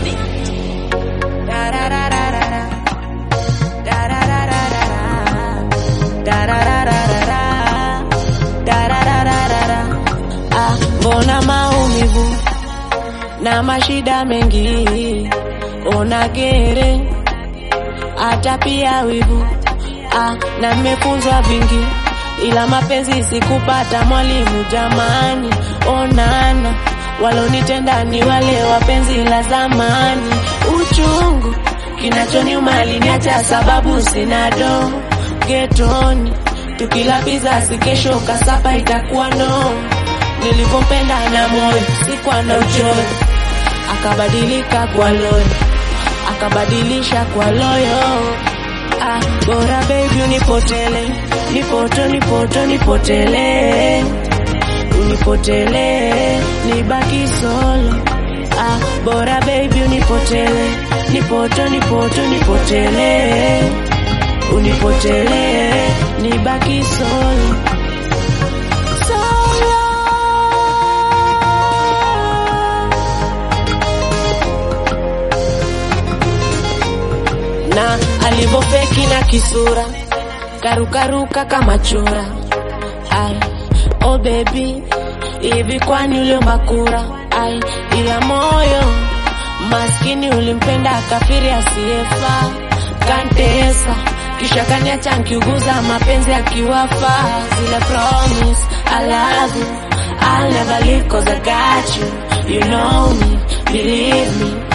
Ah, mbona maumivu na mashida mengi, ona gere hata pia wivu ah, na nimefunzwa vingi, ila mapenzi sikupata mwalimu. Jamani, onana walonitenda ni wale wapenzi la zamani. Uchungu kinachoniuma aliniacha sababu sina do getoni, tukila pizza si kesho kasapa itakuwa no. Nilivyompenda na moyo sikuwa na uchoyo, akabadilika kwa loyo, akabadilisha kwa loyo. Ah, bora baby unipotele, nipoto nipoto nipotele, unipotele, nibaki solo. Ah, bora baby unipotele, nipoto nipoto nipotele, unipotele, nibaki solo. Solo. na alivofeki na kisura karukaruka kama chura ai oh baby hivi kwani uliomba kura ai ila moyo maskini ulimpenda kafiri asiyefaa kantesa kisha kaniacha nkiuguza mapenzi akiwafa zile promise I love you I'll never leave cause I got you you know me believe me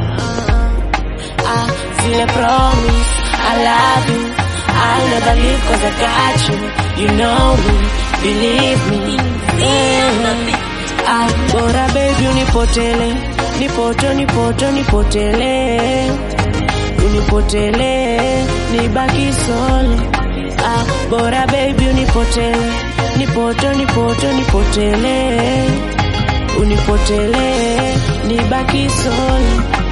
Ah, zile promise I love you I'll never leave cause I got you You know me, believe me mm. Ah, bora baby unipotele Nipoto, nipoto, nipotele Unipotele, nibaki solo Ah, bora baby unipotele Nipoto, nipoto, nipotele Unipotele, nibaki solo